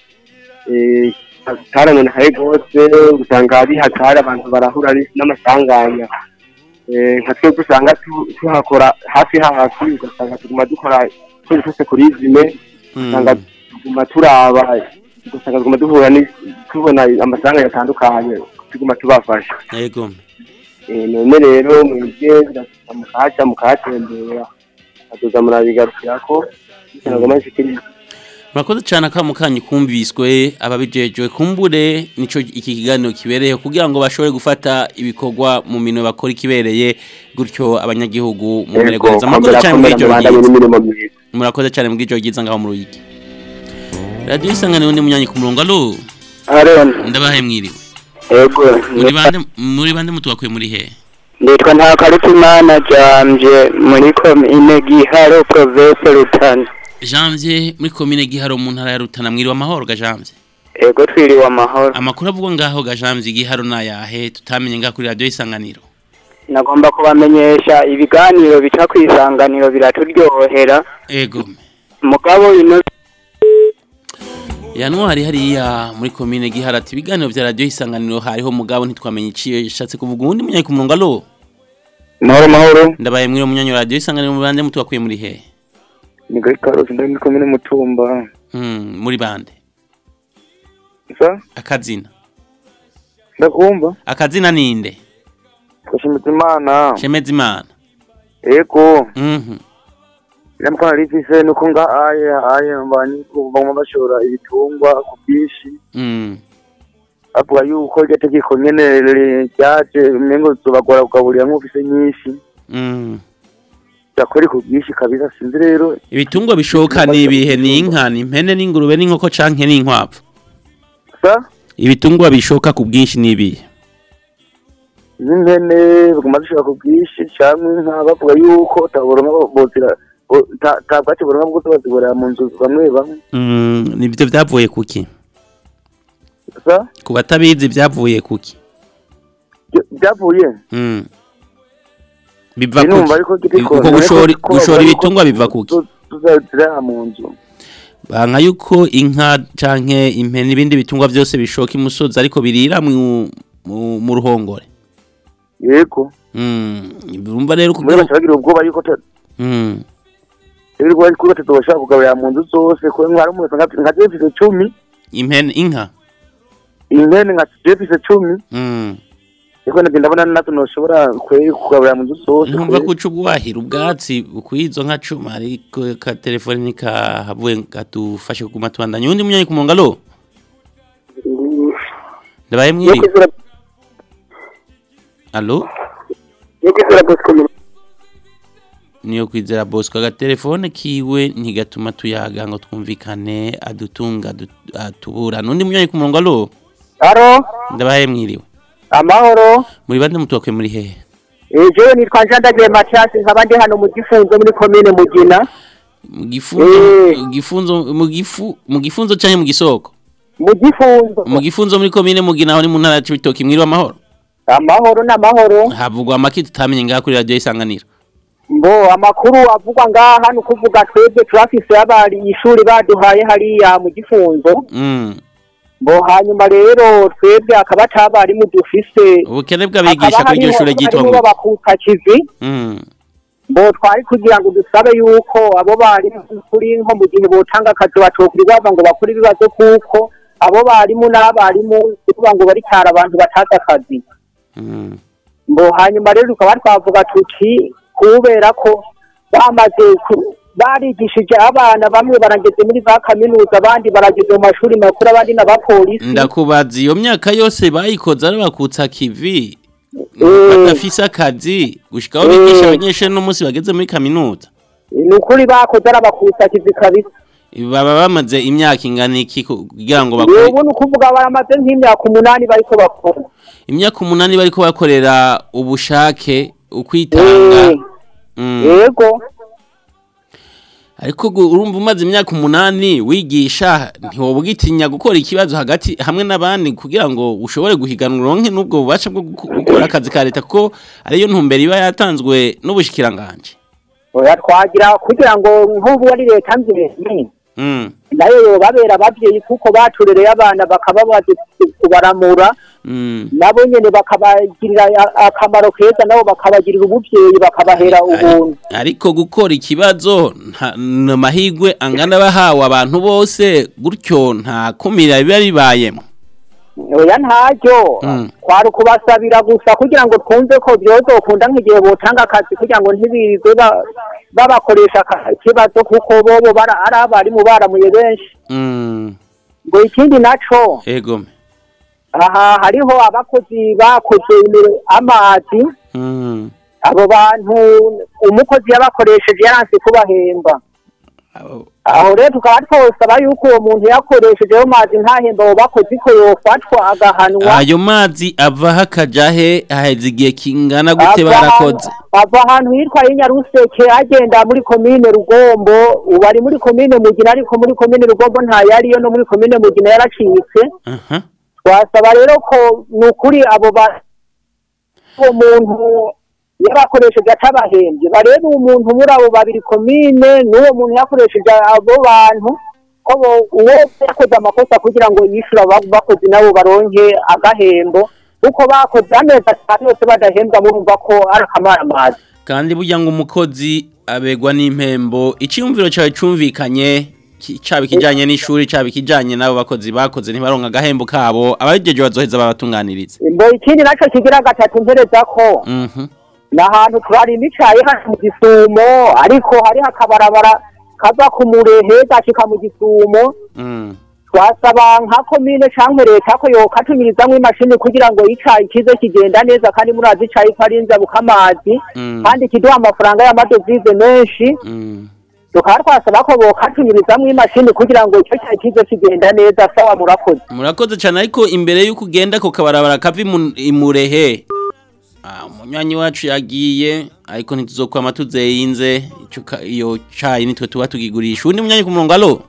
Eh, taranonekaye rwose usanga bihatari abantu barahura ni- n'amasanganya Eh, nka twebwe usanga tu- tuhakora hafi hafi ugasanga tuguma dukora twese twese kuri zime usanga tuguma turaba ugasanga tuguma duhura ni- tubona amasanganya atandukanye tuguma tubafasha yego Eh, none rero mwebwe birasaba mukahaca mukahatembera azoza murabigarukirako nagoma nshikiriza murakoze cyane akamu kanyu kumviswe ababijejwe kumbure nico iki kiganiro kibereyeho kugira ngo bashobore gufata ibikorwa mu minwe bakora ikibereye gutyo abanyagihugu mu Yego, mererwa neza murakoze komera, cyane muri komera, iryo mubandanye ryiza n'imirimo myiza. murakoze cyane muri iryo ryiza ngaho mu ruyigi radiyo isanganiro ni munyanyi ku murongo alo Aaron ndabahaye mwiriwe yego muri bande muri bande mutubakuye muri he nditwa nta karutimana jambye muri komine giharo province rutana janvier muri komine giharo mu ntara ya rutana mwiriwe amahoro ga janvier yego twiriwe amahoro amakuru avugwa ngaho ga janvier giharo nayahe tutamenye ngaho kuri radiyo isanganiro nagomba kubamenyesha ibiganiro bica ku isanganiro biraturyohera ego mugabo ino yanwa hari hariya muri komine gihara ati ibiganiro vya radiyo isanganiro hariho mugabo ntitwamenye iciyo yashatse kuvuga uwundi munyanyi ku murongo alo mahoro mahoro ndabaye mwiriwe munyanyi wa radiyo isanganiro mu bande mutubakuye muri he ni gari karosi ndari muri komine mutumba Mm, muri bande sa akazina ndakumva akazina ninde twashimize imana shemeza imana yego Mhm. namukona rifise nuko nga aye aye mbani bamwe bashora ibitungwa ku bwinshi Mm. avuga yuko iryo tegeko nyene ryaje umengo zobagora kugaburira nk'ufise nyinshi Mm. yakora ku bwinshi kabisa sinzi rero ibitungwa bishoka ni ibihe ni inka ni impene n'ingurube n'inkoko canke n'inkwavu sa ibitungwa bishoka ku bwinshi ni ibihe n'impene baguma zishora ku bwinshi canke inka bavuga yuko utaboronka bozira bo- ta- ta bwatsi boronka bwose baziborera mu nzu bamwe bamwe Mm, nivyo vyavuye kuki sa ku batabizi vyavuye kuki byavuye Mm. biva Sinumva kuki ariko giti ko- uko gushora ariko ko gushora bavuga ibitungwa yuko biva kuki tuzazira mu nzu banka yuko inka canke impene ibindi bitungwa byose bishoka imusozi ariko birira mu mu, mu ruhongore yego mm urumva rero muri kugira bacagira ubwoba yuko te- mm rero ari kuri batatu bashaka kugaburira mu nzu zose ko mwari umuntu nka nka jefise cumi impene inka impene nka jefise cumi mm ariko nabyo ndabona natwe ntushobora kwe kugaburira mu nzu zose ntumva kwe. ko uca ubwahira ubwatsi kwizo nka cuma ariko ka telefone nikahavuye katufashe kuguma tubandanya undi munyanyi ku murongo alo ndabaye mwiriwe alo niyo kwizera bosco agatelefone kiwe ntigatuma tuyaga ngo twumvikane adutunga adu- atubura n'undi munyanyi ku murongo alo Aro, ndabaye mwiriwe amahoro. muri bande mutokwe muri hehe Eh, jewe nitwa Njandagiye Mathias nkaba ndi hano mu gifunzo muri komine Mugina. mu gifunzo mu gifunzo mu gifu mu gifunzo canke mu gisoko Mu gifunzo. mu gifunzo muri komine mugina aho ni mu ntara ya Cibitoke mwiriwe amahoro Amahoro n'amahoro. havugwa amaki tutamenye ngaha kuri radio isanganiro Mbo amakuru avugwa ngaha ni ukuvuga twebwe turafise abari ishuri baduhaye hariya mu gifunzo. mm Mbo hanyuma rero twebwe akaba atabarimu dufise. ubukene bw'abigisha kuri iryo shure ryitwa ngo b'abakukakizi. mm Mbo twari kugira ngo dusabe yuko abo barimu kuri nko mu gihe botanga akazi batokuri bava ngo bakore ibibazo kuko abo barimu n'abarimu kuvuga ngo bari cyara abantu batazi akazi. mm Mbo hanyuma rero tukaba twavuga tuti kubera ko bamaze ku- barigishije abana bamwe barageze muri za kaminuza abandi barageze mu mashuri makuru abandi n'abapolisi ndakubaza iyo myaka yose bayikoze ari bakutsa kivi Eh. badafise akazi gushika aho bigisha abanyeshuri n'umunsi bageze muri kaminuza ni ukuri bakoze ari abakusakizi kabisa baba bamaze imyaka ingana iki kugira ngo bakore ubu ni ukuvuga baramaze nk'imyaka umunani bariko bakora imyaka umunani bariko bakorera ubushake ukwitanga Mm. yego ariko gu- urumva umaze imyaka umunani wigisha ntiwoba ugitinya gukora ikibazo hagati hamwe n'abandi kugira ngo ushobore guhiganwa uronke n'ubwo bubasha bwo guko- gukora akazi ka leta kuko ariyo ntumbero iba yatanzwe n'ubushikiranganje oya twagira kugira ngo nk'ubu ari leta mbyeyi Mm. nayo yobabera abavyeyi kuko baturereye abana bakaba bazi kubaramura Mm. nabo nyene bakabagirira a- akamaro keza nabo bakabagirira ubuvyeyi bakabahera ubuntu ariko gukora ikibazo nta ni amahirwe angana bahawe abantu bose gutyo nta kumira biba bibayemo oya ntaryo Mm. kwari ukubasabira gusa kugira ngo twumve ko vyozokunda nk'igihe botanga akazi kugira ngo ntibirirwe ba- babakoresha aka- ikibazo kuko bobo bara- ari abarimu baramuye benshi Mm. ngo ikindi naco ego aha hariho abakozi bakoze imiro- amazi Mm. abo bantu umukozi yabakoresheje yaranse kubahemba aho rero tukaba twosaba yuko uwo muntu yakoreshejeho mazi ntahemba abo bakozi ko yofatwa agahanwa ayo mazi avaho akaja he haheze igihe kingana gute Ava barakoze ahantu- ava ahantu hitwa Nyaruseke agenda muri komine Rugombo ubu ari muri komine Mugina ariko muri komine Rugombo ntayariyo no muri komine Mugina yaracitse aha twasaba rero ko ni ukuri abo ba uwo muntu yabakoresheje atabahembye barebe umuntu muri abo babiri komine n'uwo muntu yakoresheje abo bantu ko bo- uwo yakoze amakosa kugira ngo yishyure abo bakozi nabo baronke agahembo kuko bakoze amezi atanu yose badahembwa murumva ko ari akamaramazi kandi burya ngo umukozi abegwa n'impembo icyumviro cyawe cyumvikanye ki- caba ikijanye n'ishuri caba ikijanye n'abo bakozi bakoze ntibaronka agahembo kabo ababijeje bazoheza babatunganiriza ngo ikindi nacyo kigira gatatu mpereza ko mhm ni ahantu turari imicaye hano mu gisumo ariko hariho akabarabara kava ku murehe gashika mu gisumo mm twasaba nka komine canke leta ko yokatumirizamwo imashini kugira ngo icayi kize kigenda neza kandi murazi icayi ko ari inzabuka amazi Mm. kandi kiduha amafaranga y'amadovize menshi mm tukaba twasaba ko bokatumirizamwo imashini kugira ngo ico cayi kize kigenda neza sawa murakoze murakoze cyane ariko imbere y'uko ugenda ku kabarabara kava imu- imurehe ah, umunywanyi wacu yagiye ariko ntituzokwama tuzeyinze ico ka- iyo cayi nitwe tuba tugigurisha undi munywanyi ku murongo alo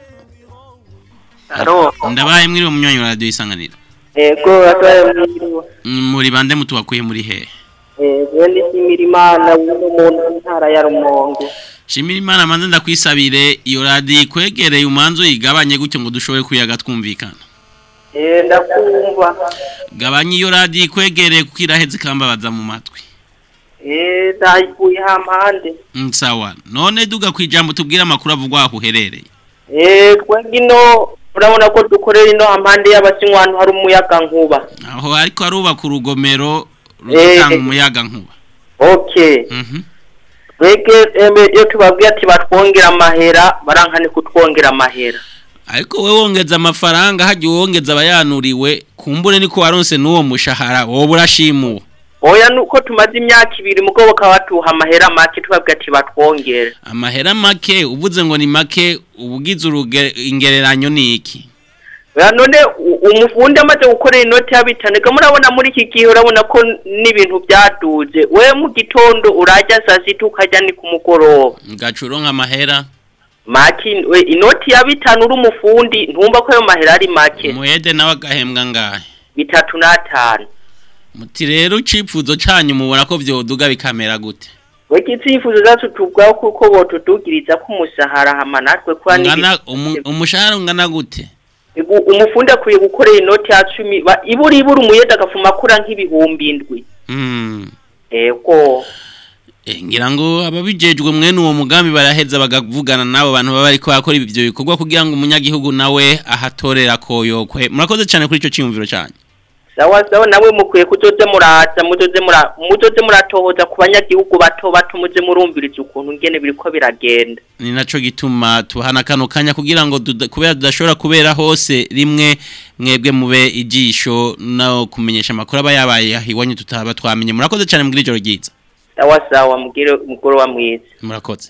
Alo. ndabaye mwiriwe munywanyi wa radio isanganiro Ego atwaye mwiriwe. Mm, muri bande mutubakuye muri hehe Eh, bene nshimira Imana uno muntu ntara ya Rumonge. shimira imana manze ndakwisabire iyo radiyo ikwegereye umanzu uyigabanye gutyo ngo dushobore kuyaga twumvikana Eh, ndakumva gabanya iyo radiyo ikwegereye kuko iraheze ikambabaza mu matwi Eh, ndayikuye hampande Mm, sawa none duga ku ijambo tubwire amakuru avugwa aho uherereye Eh, twebwe ino urabona ko dukorera ino hampande y'abasinywa ahantu hari umuyaga nkuba aho ariko arubaka urugomero rutanga umuyaga nkuba okay Mhm. twebwe eme, iyo tubabwiye ati batwongera amahera barankane kutwongera amahera ariko we wongeza amafaranga hagiye wongeza abayanuriwe kumbure niko waronse n'uwo mushahara wowe urashimuwe oya nuko tumaze imyaka ibiri mugabo bakaba batuha amahera make tubabwiye ati batwongere amahera make uvuze ngo ni make ubugize uruge- ingereranyo ni iki oya none u- umufundi amaze gukorera inoti ya bitanu ega murabona muri iki gihe urabona ko n'ibintu byaduze we mu gitondo urajya saa sita ukajya ni ku mugoroba ngacuro nk'amahera maki we inoti ya bitanu uri umufundi ntumva ko ayo mahera ari make umuhede nawe agahembwa ngahe bitatu n'atanu muti rero icipfuzo canyu mubona ko vyoduga bikamera gute we ikitsifuzo zacu tubwaho kuko botudugiriza ko umusahara hama natwe kuba Ungana- umu- umushahara ungana gute Igu- umufundi akwiye gukorera inoti ya cumi ba- ibura ibura umuyede agafuma akura nk'ibihumbi indwi Hmm. ego Eh, ngira ngo ababijejwe mwene uwo mugambi baraheza bagavugana n'abo bantu baba bariko bakora ivyo bikorwa kugira ngo umunyagihugu nawe ahatorera koyokwe murakoze cyane kuri ico ciyumviro canyu sawa sawa nawe mukwiye kuzoze muraza muzoze mura muzoze muratohoza ku banyagihugu bato bato muze murumviriza ukuntu ngene biriko biragenda ni naco gituma tubahana kano kanya kugira ngo duda- kubera tudashobora kubera hose rimwe mwebwe mube ijisho no kumenyesha amakuru aba yabaye ahiwanyu tutaba twamenye murakoze cyane mbwira ijoro ryiza sawa sawa mugire umugoroba mwiza murakoze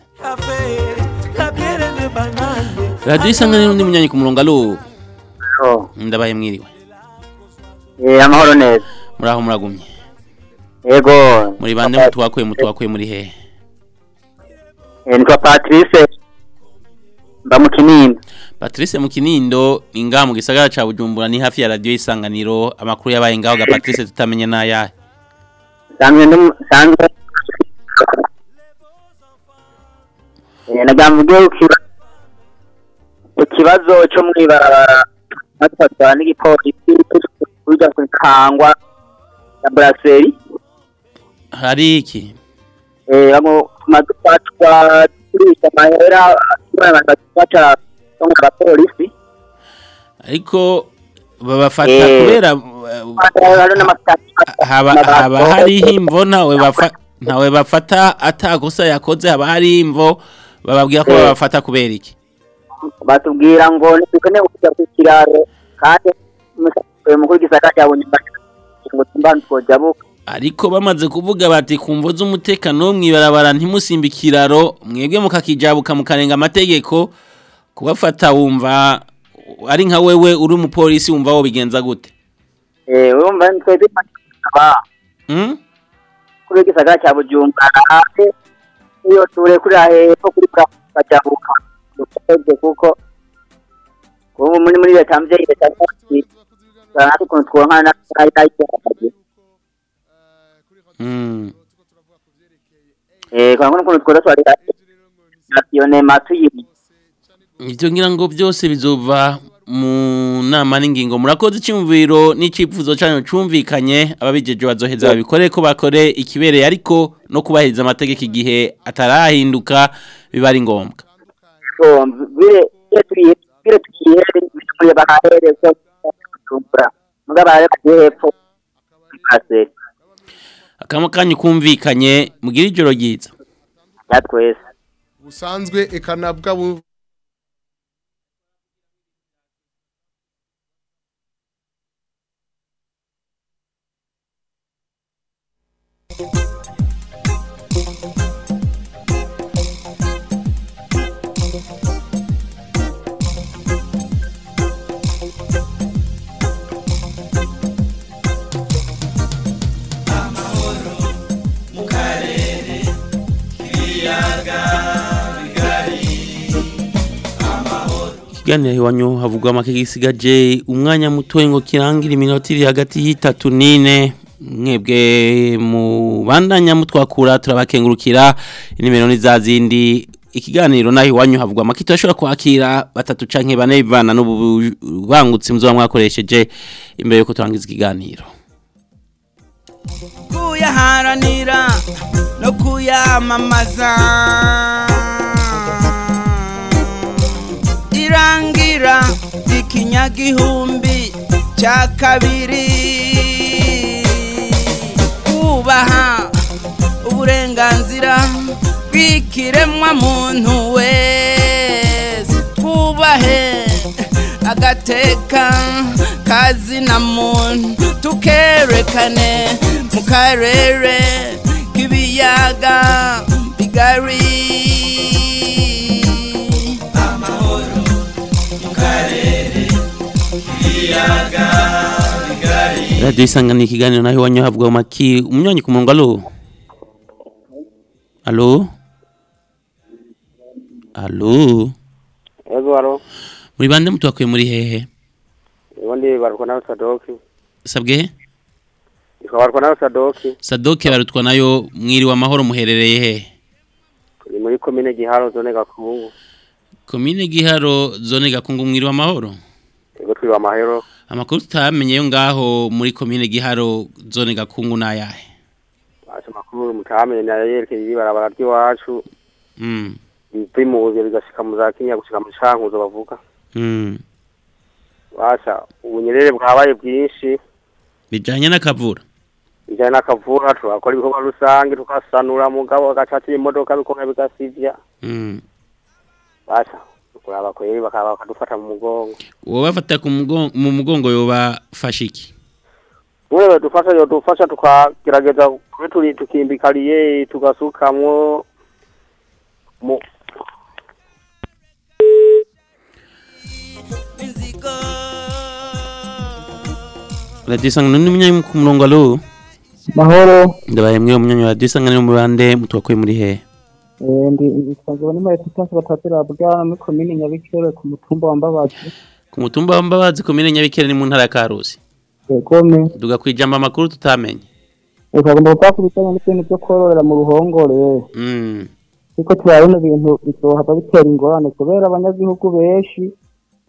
radiyo isanganiro undi munyanyi ku murongo alo ndabaye mwiriwe Eh, amahoro neza muraho muragumye yego muri bande mutuwakuye mutuwakuye muri hehe Eh, nitwa patrice mba mu kinini Patrice mu Kinindo inga mu gisagara ca Bujumbura ni hafi ya radio isanganiro amakuru yabaye ngaho ga Patrice tutamenye nayahe sanzwe ndi mu- sanzwe Eh, nagamvuge ukiba ikibazo cyo mwibarabara natwatwara n'igipolisi kuja kukangwa ya brasserie hari iki eh bamwe tumaze kwatwa turisha amahera abantu baca mu bapolisi ariko babafata Eh. kubera hari n'amafaranga haba haba hariho imvo ntawe bafa ntawe bafata atakosa yakoze haba hari imvo bababwira ko Eh. babafata kubera iki batubwira ngo ntidukeneye kujya ku kiraro kandi umusirikare mukuru w'igisagara cya bunyumba ngo tumbanze twojabuka ariko bamaze kuvuga bati kumvo z'umutekano wo mwibarabara ntimusimbe ikiraro mwebwe mukakijabuka mukarenga amategeko kubafata wumva ari nka wewe uri umupolisi wumva wo bigenza gute eh urumva twebwe aba Hmm? kuri w'igisagara cya bujumbura hafi iyo ture kuri hepfo kuri bajabuka dukoze kuko ubu muri muri leta mvyeyi leta yacu natwe ukuntu twonka na n'ayitagiye Mm. eh kandi ukuntu twoza twari nationema tuyibi Ivyo ngira ngo byose bizova mu nama n'ingingo murakoze icyumviro n'icyifuzo cyanyu cumvikanye ababijeje bazoheza babikore ko bakore ikibereye ariko no kubahiriza amategeko igihe atarahinduka biba ari ngombwa so vile vile tuliye vile tuliye muri bahahere so tumbura mugaba ari hepfo kase akamo kanyu kumvikanye mugira ijoro ryiza yatwese busanzwe ekanabwa bu ikiganiro iwanyu havugwa make gisigaje umwanya muto ngo kirangira iminota iri hagati y'itatu n'ine mwebwe mu bandanya mutwakura turabakengurukira inimero ni za zindi ikiganiro naho iwanyu havugwa amakito ashobora kwakira batatu canke bane bivana n'ububangutsi muzoba mwakoresheje imbere yuko turangiza ikiganiro kuyaharanira no kuyamamaza irangira ikinyagihumbi cya kabiri kubaha uburenganzira bw'ikiremwa muntu wese twubahe agateka kazina muntu tukerekane mu karere k'ibiyaga bigari amahoro mu karere k'ibiyaga bigari radio isangana ikiganiro naho iwanyu havugwa amaki umunywanyi ku murongo alo alo alo Ego aro, muri bande mutwakuye muri hehe ubundi barukwa nawe Sadoki. sabwe Ikwa barukwa nawe Sadoki, sadoke barutwa nayo mwiriwe amahoro muherereye hehe ni muri komine Giharo zone Gakungu. komine giharo zone gakungu mwiriwe amahoro Ego twiba amahero, amakuru tutamenye yo ngaho muri komine giharo zone gakungu nayahe acho makuru mutamenye na yerekeye ibarabara ry'iwacu. mm. Bimuze bigashika mu za Kenya gushika mu Cankuzo bavuga. mm. Basha ubunyerere bwabaye bwinshi, bijanye n'akavura bijanye n'akavura turakora ibikorwa rusange tukasanura mugabo agacatira imodoka bikomeye bigasivya. mm. Basha kuraba kweri bakaba bakadufata mu mugongo. uwo bafata ku mugongo mu mugongo yobafasha iki Wewe dufasha yo dufasha tukagerageza kuri turi tukimbikaliye tugasukamwo mu radio isangana n'umunyanyi ku murongo alo mahoro ndabaye mwe umunyanyi wa radio isangana mu bande mutwakuye muri hehe Eh, ndi isanzwe ni muri tutasi batatira bwana muri komine Nyabikere ku mutumba wa Mbabazi ku mutumba wa mbabazi komine nyabikere ni mu ntara ya karusi egome duga kwijamba amakuru tutamenye ukagomba gukora ku bijyanye n'ibintu byo kororera mu ruhongore mm. kuko turabona ibintu bizohava bitera ingorane kubera abanyagihugu benshi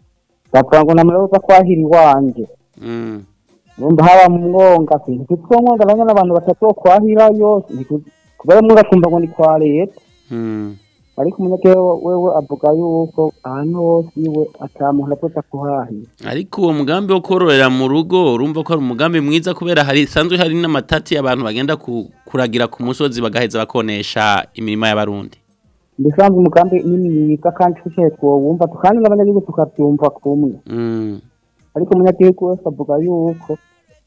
bavuga ngo namara uza kwahira iwanje Mm. urumva haba mu mwonga ntitwo mwonga nanya n'abantu batatu bo kwahirayo ntitu- kubera mwonga kumva ngo ni kwa leta Mm. ariko umunyagihugu wewe avuga yuko ahantu hose iwe ata muntu azoza kuhahira ariko uwo mugambi wo kororera mu rugo urumva ko ari umugambi mwiza kubera hari sanzwe hari n'amatati abantu bagenda ku, kuragira ku musozi bagaheza bakonesha imirima y'abarundi mbisanzwe umugambi ni mwiza kandi twese twowumva kandi n'abanyagihugu tukabyumva kumwe mm. ariko umunyagihugu wese avuga yuko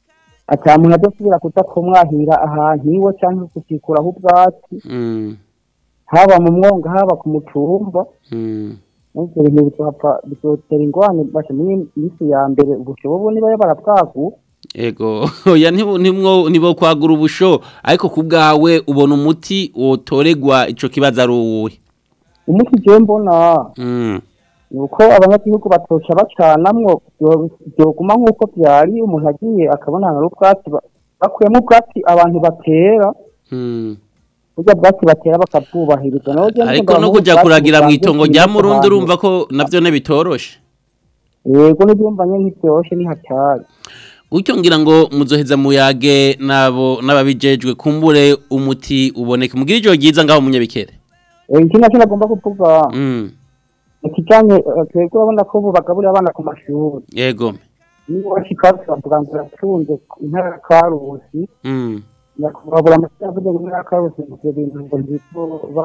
ata muntu adasubira kuza kumwahira ahantu iwe cyangwa kukikuraho ubwatsi Mm. haba mu mwonga haba ku mutumba Mm. ibyo bintu bizohava bizotera ingorane basha muri minsi ya mbere ubushobobo niba barabwagu ego oya ntibo ntimwo nibo kwagura ubusho ariko ku bwawe ubona umuti wotoregwa ico kibazo ari uwuhe umuti je mbona mm. ni uko abanyagihugu batoca bacanamwo byo- byoguma nk'uko byari umuntu agiye akabona hari ubwatsi ba- bakuyemo ubwatsi abantu batera Mm. burya bwatsi batera bakabwubahiriza naho je ariko ndumva no nk'ubu kuja ubwatsi kuragira mu busanzwe itongo bwimeza rya murundi ahantu. urumva ko navyo ne bitoroshe yego n'ibyumva nye ntibyoroshe ni hatari gutyo ngira ngo muzoheza muyage nabo n'ababijejwe kumbure umuti uboneke mugira ijoro ryiza ngaho munyabikere Eh, iki nacyo nagomba kuvuga mm. ikijanye eh, twebwe urabona ko ubu bagaburira abana ku mashuri yego niba bashika bavuga ngo iratunze intara ya karusi mm. nyakubahwa amashyira avuga ngo intara ya karusi ivyo bintu ngo ntibwo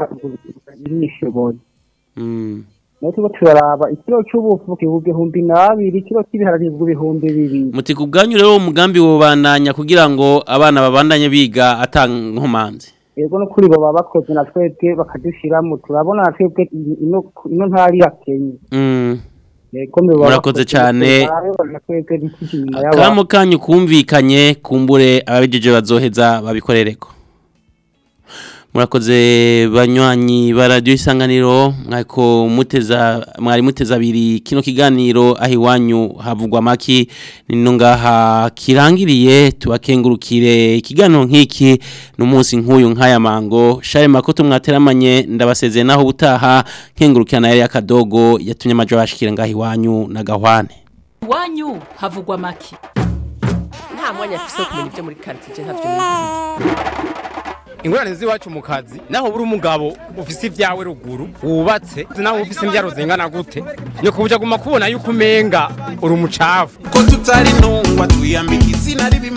birishoboye Mm. nayo turiko turaraba ikiro c'ubufu kigurwa ibihumbi n'abiri ikiro cy'ibiharage kigurwa ibihumbi bibiri muti ku bwanyu rero umugambi wobandanya kugira ngo abana babandanye biga atankomanzi yego no kuri bo baba bakoze na twebwe bakadushiramo turabona na twebwe ino ino ntara irakenye mm. yego mbe baba Murakoze bakoze, cane. turabona na twebwe ntituje inyuma y'abandi kamo kanyu kumvikanye kumbure ababijeje bazoheza babikorereko murakoze banywanyi ba radio isanganiro mwako muteza mwari muteza abiri kino kiganiro aho iwanyu havugwa maki nino ngaha kirangiriye tubakengurukire ikiganiro nk'iki n'umunsi nk'uyu nk'aya mango share makoto mwateramanye ndabasezeye naho ubutaha nkengurukirana yari akadogo yatumye amajo bashikira ngaho iwanyu na gahwane iwanyu havugwa make nta mwanya afise wo kumenya ibyo muri karitsiye ntabyo nizi ingorane z'iwacu mu kazi naho buri umugabo ufise ibyawe ruguru wubatse naho ufise imbyaro zingana gute ni kubuja guma kubona yuko umenga uri umucafu ko tutari ntungwa twiyambika izina ribi